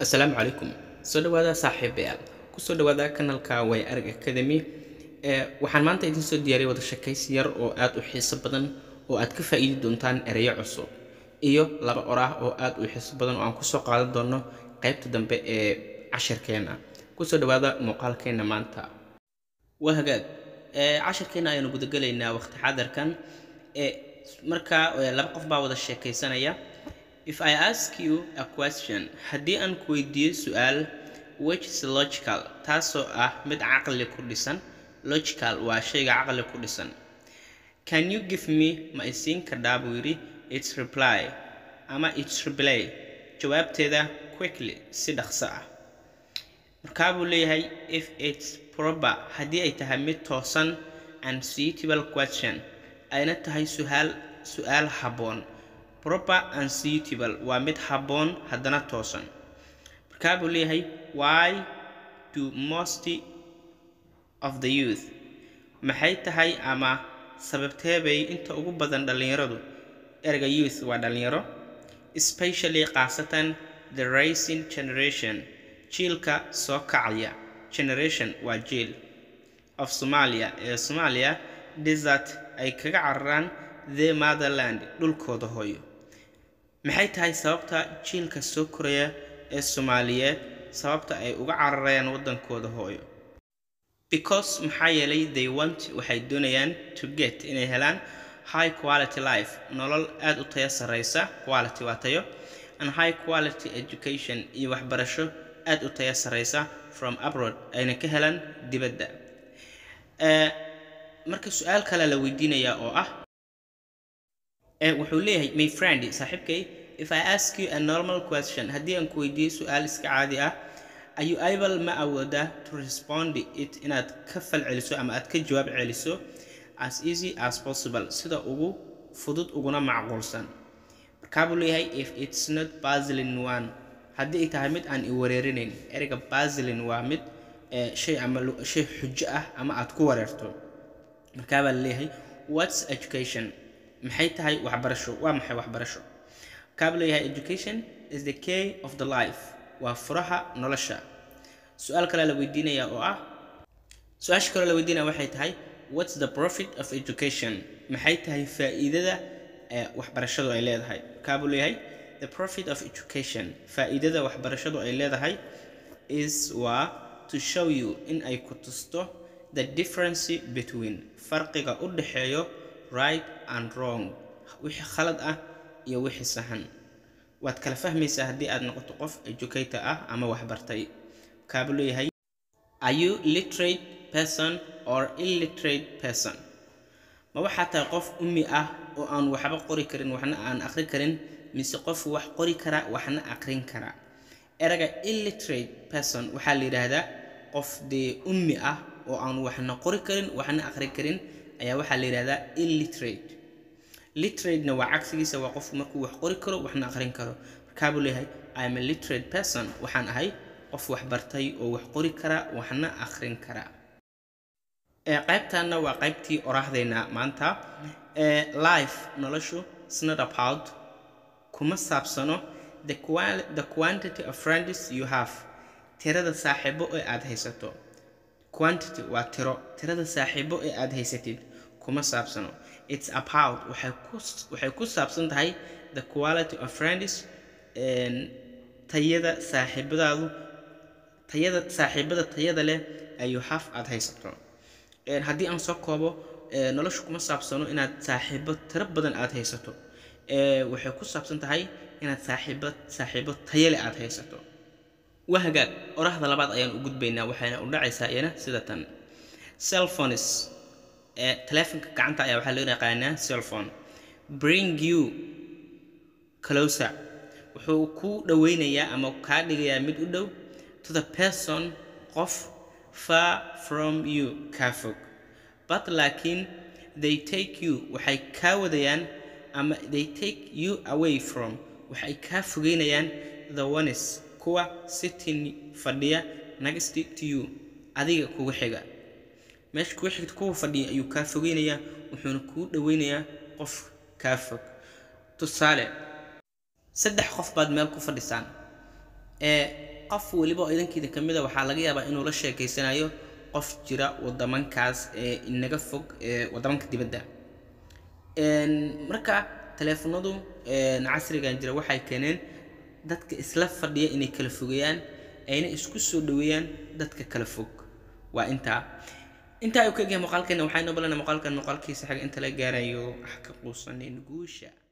assalaamu calaykum soo dhawaada saaxiibayaal kusoo dhawaada kanalka way arag academy ee waxaan maanta idin soo diyaariyay wada sheekaysi yar oo aad u xiiso badan oo aad ka faa'iidi doontaan ereyo cusub iyo laba oraah oo aad u xiiso badan oo aan kusoo qaadan doono qaybta dambe ee cashirkeena kusoo dhawaada muuqaalkeena maanta waa hagaag ee cashirkeena ayaanu gudagelaynaa waqti xaadirkan ee markaa laba qof baa wada sheekaysanaya if i ask you a question haddii aan ku weydiiyo su-aal which is logical taasoo ah mid caqli ku dhisan logical waa shayga caqli ku dhisan can you give me ma isiin kardhaa buu yidhi its reply ama its reply jawaabteeda quickly si dhaqso ah markaa buu leeyahay if its proper haddii ay tahay mid toosan and suitable question ayna tahay suaal su-aal habboon proper and suitable waa mid habboon haddana toosan markaa buu leeyahay why do most of the youth maxay tahay ama sababtee bay inta ugu badan dhallinyaradu erga youth waa dhallinyaro especially khaasatan the rising generation jiilka soo kacaya generation waa jiil of somalia ee soomaaliya desert ay kaga cararaan the motherland dhulkooda hooyo maxay tahay sababta jiilka soo koraya ee soomaaliyeed sababta ay uga cararayaan waddankooda hooyo because maxaa yeelay they want waxay doonayaan to get inay helaan high quality life nolol aada u tayo sarreysa quality waa tayo and high quality education iyo waxbarasho aada u tayo sarreysa from abroad ayna ka helaan dibadda marka su-aal kale la weydiinayaa oo ah wuxuu leeyahay my friend saaxiibkay if i ask you a normal question haddii aan ku weydiiyo su-aal iska caadi ah are you able ma awoodaa to respond it inaad ka fal celiso ama aad ka jawaab celiso as easy as possible sida ugu fudud uguna macquulsan markaa buu leeyahay if it's not basilin one haddii ay tahay mid aan i wareerinayn ereyga basilin waa mid shay ama shay xujo ah ama aad ku wareerto markaa baa laleeyahay what's education maxay tahay waxbarasho waa maxay waxbarasho markaa buu leeyahay education is the key of the life waa furaha nolosha su-aal kale la weydiinaya oo ah su-aasha kaloo la weydiinaya waxay tahay what's the profit of education maxay tahay faa'iidada waxbarashadu ay leedahay markaa buu leeyahay the profit of education faa'iidada waxbarashadu ay leedahay is waa to show you in ay ku tusto the difference between farqiga u dhexeeyo right and wrong wixii khalad ah iyo wixii sahan waad kala fahmaysaa haddii aad noqoto qof educator ah ama waxbartay kaabuu leeyahay are you literate person or illiterate person ma waxaa tahay qof ummi ah oo aan waxba qori karin waxna aan aqri karin mise qof wax qori kara waxna aqrin kara erayga illiterate person waxaa la yidhaahdaa qof dee ummi ah oo aan waxna qori karin waxna aqri karin ayaa waxaa la yidhahdaa illiterate literatena waa cagsigiisa waa qofku markuu wax qori karo waxna aqrin karo markaa buu leeyahay im a literate person waxaan ahay qof wax bartay oo wax qori kara waxna aqrin kara qaybtanna waa qaybtii oraahdayna maanta life noloshu snot about kuma saabsano the quantity of friends you have tirada saaxiibo ee aad haysato quantity waa tiro tirada saaxiibo ee aad haysatid kuma saabsano it's about waxay ku waxay ku saabsan tahay the quality of friends tayada saaxiibadaadu tayada saaxiibada tayada leh ayu haf aad haysato haddii aan soo koobo noloshu kuma saabsano inaad saaxiibo tiro badan aad haysato waxay ku saabsan tahay inaad saaxiibo saaxiibo tayale aad haysato waa hagaag oraahda labaad ayaan u gudbaynaa waxayna u dhacaysaa iyana sida tan cellphones ee taleefonka gacanta ayaa waxaa loo yaqaanaa cellphone bring you closer wuxuu ku dhoweynayaa ama kaa dhigayaa mid u dhow to the person qof far from you kaa fog but laakiin they take you waxay kaa wadayaan ama they take you away from waxay kaa fogeynayaan the ones kuwa sitting fadhiya next to you adiga kuga xiga meesha kuga xigta kuwa fadhiya ayuu kaa fogeynayaa wuxuuna kuu dhoweynayaa qof kaa fog tusaale saddex qof baad meel ku fadhisaan ee qof weliba oo idankiida ka mid a waxaa laga yaabaa inuu la sheekeysanayo qof jira wadamankaas ee inaga fog ee wadamanka dibadda marka taleefanadu casrigan jira waxay keeneen dadka isla fadhiya inay kala fogeeyaan ayna isku soo dhaweeyaan dadka kala fog waa intaa intaa ayuu ka egyahay muuqaalkeena waxaynu balana muuqaalkan muuqaalkiisa xiga inta la gaarayo wax ka quusanin guusha